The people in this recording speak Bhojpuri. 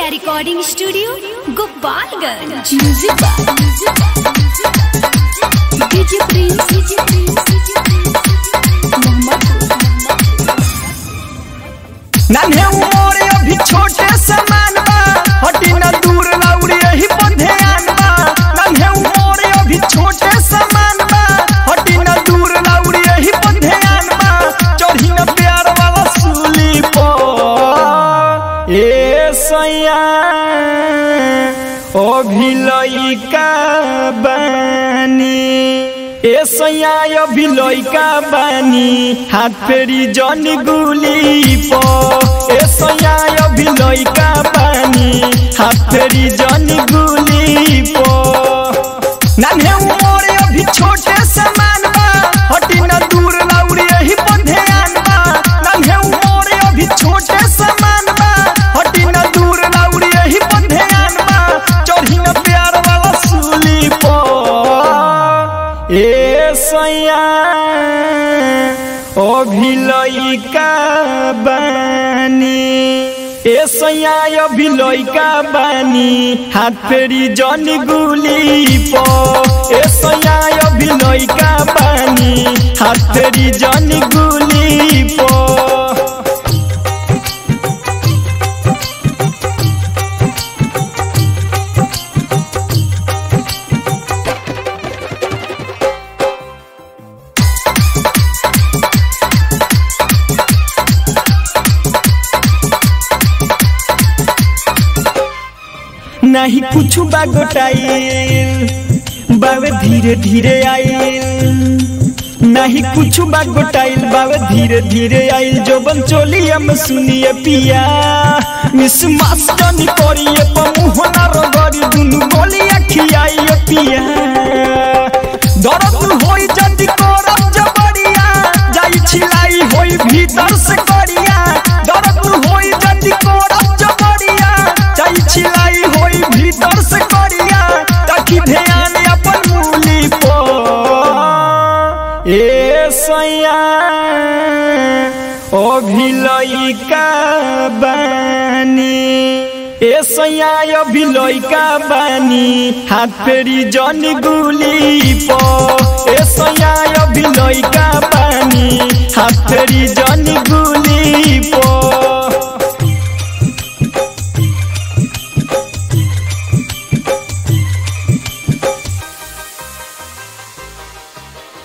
Aditya Recording Studio, Gopalganj. Music by DJ Prince, DJ Prince, DJ Prince, Mohammadpur. नन्हे उमर अभी छोटे समान बा हटी न दूर लौड़ी यही पर ध्यान बा नन्हे उमर अभी छोटे समान बा हटी न दूर लौड़ी यही पर ध्यान बा चढ़ी न प्यार वाला सूली पर ए सैया अभी लइका बानी ए सैया अभी लइका बानी हाथ फेरी जन गुली पो ए सैया अभी लइका बानी हाथ फेरी जन गुली पो नन्हे उमर अभी छोटे समान बा हटी न दूर लौड़ी यही पर ध्यान बा नन्हे उमर अभी छोटे समान बा हटी न दूर लौड़ी यही पर ध्यान बा चढ़ी न प्यार वाला सूली पर ए सैया अभी लइका बानी ए सैया अभी लइका बानी हाथ फेरी जन गुली पो ए सैया अभी लइका बानी हाथ फेरी जन गुली पो नहीं कुछ बागोटाइल बावे धीरे धीरे आइल नहीं कुछ बागोटाइल बावे धीरे धीरे आइल जो बन चोली हम सुनिए पिया मिस मास्टनी करिए पमुहना रगड़ी दुनु बोली अखियाइए पिया दर्द होई जदी करब जबरिया जाई छिलाई होई भीतर से करिया दर्द होई जदी करब जबरिया जाई छिलाई होई भीतर से करिया ताकि ध्यान अपन मूली पो ए सैया अभी लइका बानी ए सैया अभी लइका बानी हाथ फेरी जन गुली पो ए सैया अभी लइका बानी हाथ फेरी